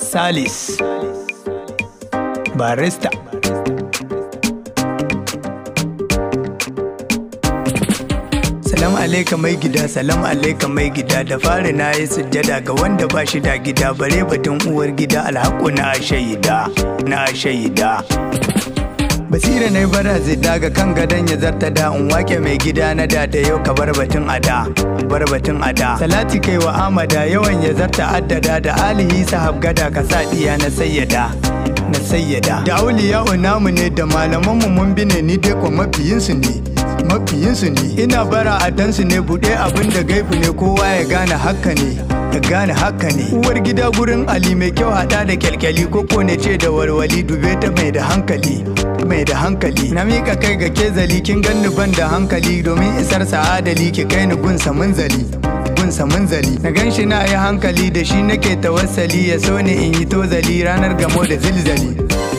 Salis Barista Salam alaika mai gida, salam alaika mai gida da fari na yi sujjada ga wanda ba shi da gida bare batun uwar gida alhaku na shaida, na shaida. Basira na bara zai daga kan gadon ya zarta da in wake mai gida na da da yau ka bar batun ada, bar batun ada. Salati kai wa amada yawan ya zarta addada da alihi sahab gada ka sa diya na sayyada. Na sayyada. Da auliya namu ne da malamanmu mun bi ne ni dai kwa mafiyinsu ne. mafiyinsu ne ina bara a dansu ne buɗe abin da gaifu ne kowa ya gane haka ne ya gane haka ne uwar gida gurin ali mai kyau hada da kyalkyali koko ne ce da walwali dube ta mai da hankali mai da hankali na mika kai ga kezali kin ganni ban da hankali domin isar sa'adali ki kai ni gunsa munzali gunsa munzali na gan shi na yi hankali da shi nake tawassali ya so ne in yi tozali ranar gamo da zilzali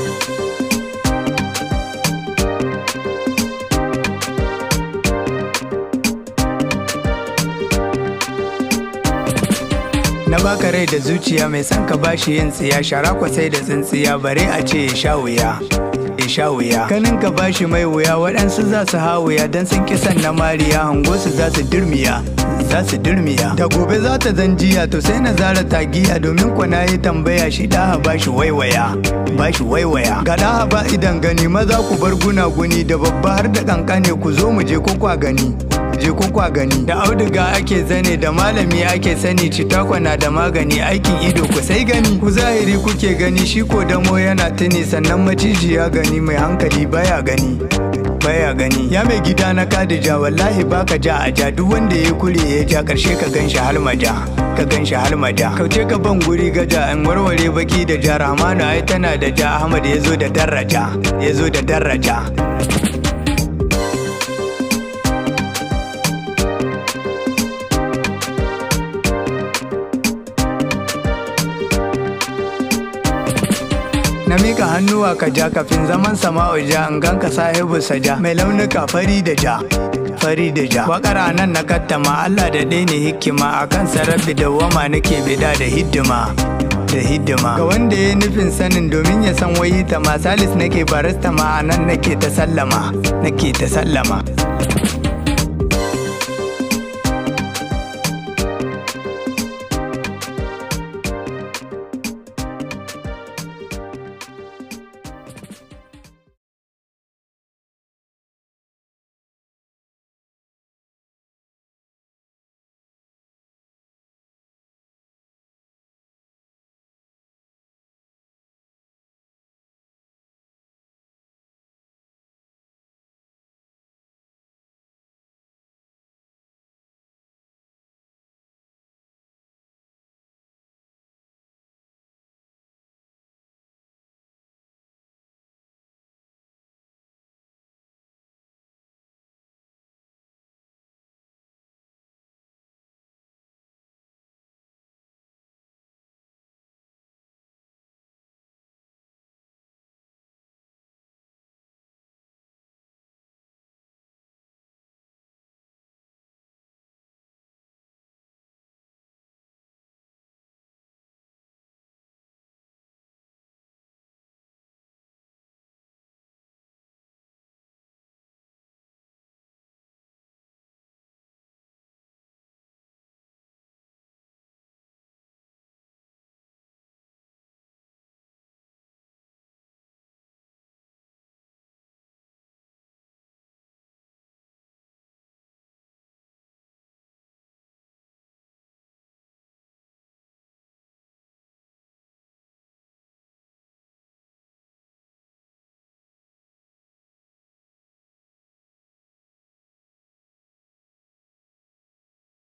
Na baka rai da zuciya mai son ka bashi yin tsiya shara kwasai da tsintsiya bare a ce ya sha wuya. Ya sha wuya. Kanin ka bashi mai wuya waɗansu za su ha wuya don sun kisan na mariya hango su za su dirmiya. Za su dirmiya. Da gobe za ta zanjiya to sai na zara tagiya domin kwa na yi tambaya shi ɗaha bashi waiwaya. Bashi waiwaya. Ga ɗaha ba idan gani maza ku bar gunaguni da babba har da kankane ku zo mu je ko kwa gani. je ko kwa gani da auduga ake zane da malami ake sani citakwana da magani aikin ido ku sai gani ku zahiri kuke gani shi ko damo yana tuni sannan maciji ya gani mai hankali baya gani baya gani ya mai gida na kadija wallahi baka ja a ja duk wanda ya kure ya ja karshe ka ganshi halmaja ka ganshi halmaja kauce ka ban guri gaja in warware baki da ja rahmanu ai tana da ja ahmad ya zo da daraja ya zo da daraja Na mika hannuwa ka ja kafin zaman sama'u ja in ganka sahibu saja mai launuka fari da ja. Fari da ja. Wakar nan na kattama Allah da ɗaya ne hikima akan sarrafi da wama nake bida da hidima. Da hidima. Ga wanda ya nufin sanin domin ya san wayi ta ma salis nake barista ma a nan nake ta sallama. Nake ta sallama.